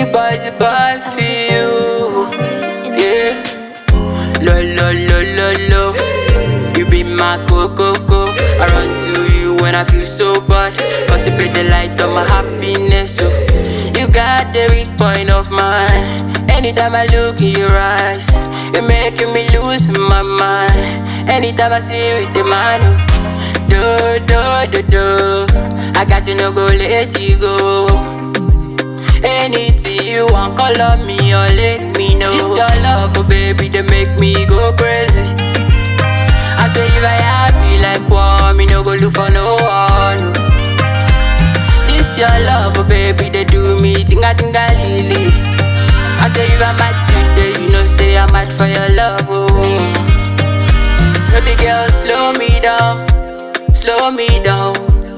boys are bad for you. Yeah. Lo lo lo lo lo. You be my coco I run to you when I feel so bad. Cause you be the light of my happiness. So you got the weak point of mine. Anytime I look in your eyes, you're making me lose my mind. Anytime I see you with the man, oh, do do do do. I got to no go let you go. Anything you want, call on me or let me know. This your love, oh baby, they make me go crazy. I say if I happy like one, me no go look for no one. no. This your love, oh baby, they do me tinga tinga lily. I say if I'm mad today, you know say I'm mad for your love, oh. Baby girl, slow me down, slow me down.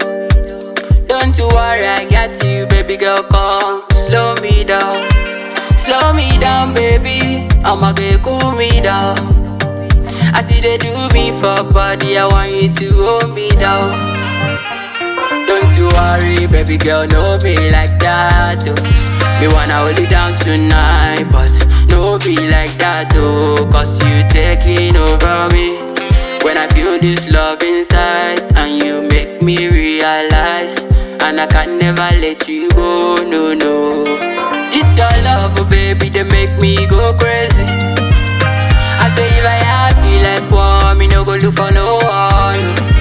Don't you worry, I got you, baby girl, come slow me down, slow me down, baby. I'ma get cool me down. I see they do me for body, I want you to hold me down. Don't you worry, baby girl, no be like that, oh. Me wanna hold you down tonight, but no be like that, oh. Cause you taking over me. When I feel this love inside, and you make me realize, and I can never let you go, no, no. This your love, oh baby, they make me go crazy. I say if I happy like one, me no go look for no one.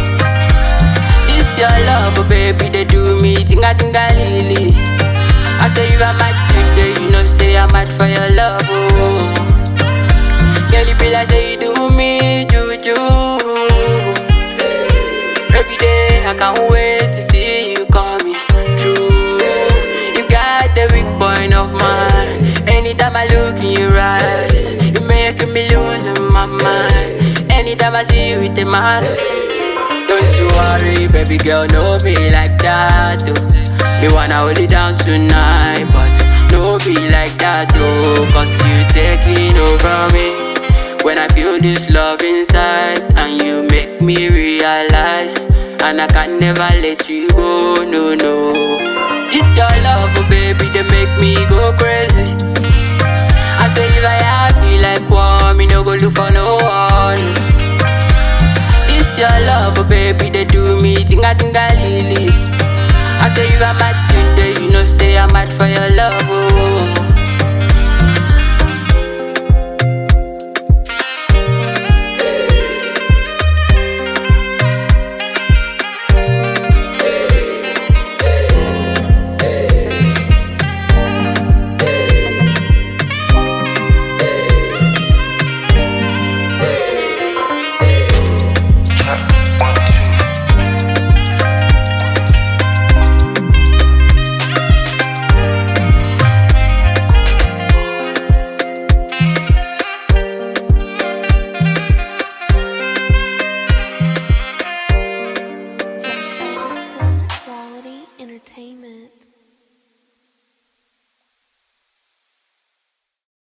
This your love, oh baby, they do me tinga tinga lily. I say if I'm mad today, you know say I'm mad for your love, oh. Girl, you be like say you do me juju. Every day I can't wait to see you coming true. You got the weak point of mine. Anytime I look in your eyes, you making me lose my mind. Anytime I see you with the man, don't you worry, baby girl, no be like that. Oh. Me wanna hold you down tonight, but no be like that, oh. Cause you taking over me. When I feel this love inside, and you make me realize, and I can never let you go, no, no. This your love, oh baby, they make me go crazy. I say if I happy like one, me no go look for no one. This your love, oh baby, they do me tinga tinga lily. I say if I'm mad today, you know say I'm mad for your love, oh.